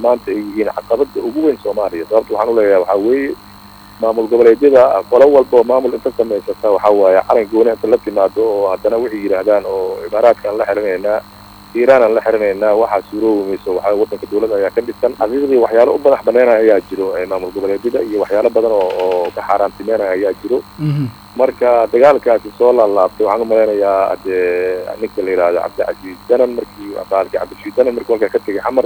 maanta ay yihiin caqabada ugu weyn soomaaliya sababta waxaan uleeyahay waxaa weeye maamul goboleedyada qolo walba oo maamul inta samaysata waxaa waaye calan gooni inta la timaado oo haddana waxay yidhaahdaan oo imaaraadkaan la xirinaynaa iiraan aan la xirinaynaa waxaa suuroobi mayso waxaa wadanka dawladda ayaa ka dhisan xaqiiqdii waxyaalo u madax banaynaya ayaa jiro maamul goboleedyada iyo waxyaalo badan oo oo ka xaaraantimeynaya ayaa jiro marka dagaalkaasi soo laalaabtay waxaan umalaynayaa dee ninka la yihahdo cabdicasiis danan markii baalki cabdishiid danan markii halkaa ka tegay xamar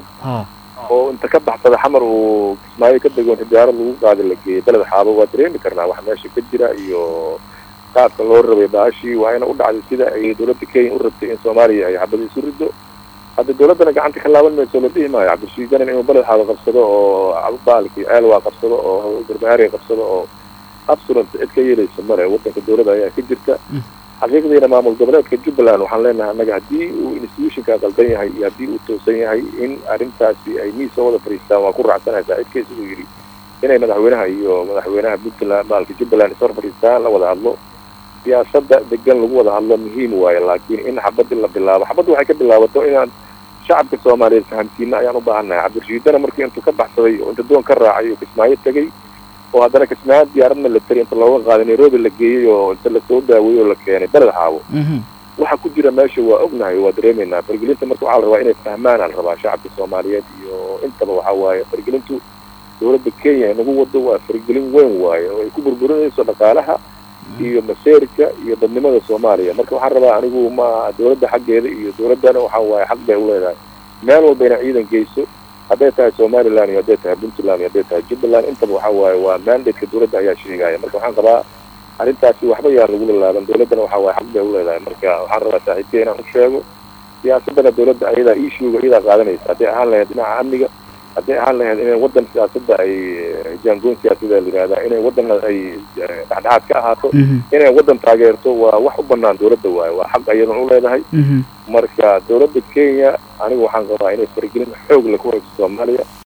oo inta ka baxsada xamar uu kismaayo ka dego inta diyaarad lagu qaada la geeyay beled xaabo waa dareemi karnaa wax meesha ka jira iyo qaabka loo rabay baashii waa ina u dhacday sida ay dawladda kenya u rabtay in soomaaliya ay xabada isu rido hadda dawladdana gacanta ka laaban mayso la dhihi maayo cabdishiid danan inuu beled xaabo qabsado oo baalki ceelwaa qabsado oo garbahaariga qabsado oo absolent cid ka yeelaysa male wadanka dawladda ayaa ka jirta xaqiiqdiina maamul goboleedka jubbaland waxaan leenahay annaga haddii uu institutionka qaldan yahay iyo haddii uu toosan yahay in arrintaasi ay miisa wada fadhiistaan waan ku raacsanahay saaxiibkeys uu yidhi inay madaxweynaha iyo madaxweynaha puntland maalka jubbaland isor fadhiistaan la wada hadlo siyaasadda degan lagu wada hadlo muhiim waaye laakiin in xabad in la bilaabo xabadda waxay ka bilaabato inaan shacabka soomaaliyeed fahamsiina ayaan u baahannahay cabdirashiidana markii intuu ka baxsaday oo inta doon ka raacay oo kismaayo tegey oo haddana kismaayo diyaarad military inta looga qaaday nairobi la geeyey oo inta lasoo daaweeyey oo la keenay beled xaabo waxa ku jira meesha waa ognahay waa dareemaynaa fargelinta marka waxaa la rabaa inay fahmaan aan rabaa shacabka soomaaliyeed iyo intaba waxaa waaye fargelintu dawladda kenya nagu wado waa fargelin weyn waaye oo ay ku burburinayso dhaqaalaha iyo maseerka iyo dadnimada soomaaliya marka waxaan rabaa anigu ma dawladda xaggeeda iyo dawladdana waxaa waaye xaq bay uleedahay meel walba inay ciidan geyso hadday tahay somaliland iyo hadday tahay puntland iyo hadday tahay jubbaland intaba waxaa waaye waa mandate-ka dawladda ayaa sheegaya marka waxaan qabaa arrintaasi waxba yaa lagu lalaaban dawladdana waxaa waaye xaq bay uleedahay marka waxaan rabaa saaxiibkey inaan u sheego siyaasadana dawladda ayadaa issuega iyadaa qaadanaysa hadday ahaan lahayd dhinaca amniga hadday ahaan lahayd inay waddan siyaasadda ay jaangoon siyaasada la yihahdaa inay waddan ay dhexdhexaad ka ahaato inay waddan taageerto waa wax u banaan dawladda waaye waa xaq ayadan u leedahay marka dawladda kenya anigu waxaan qabaa inay faragelin xoog leh ku hayso soomaaliya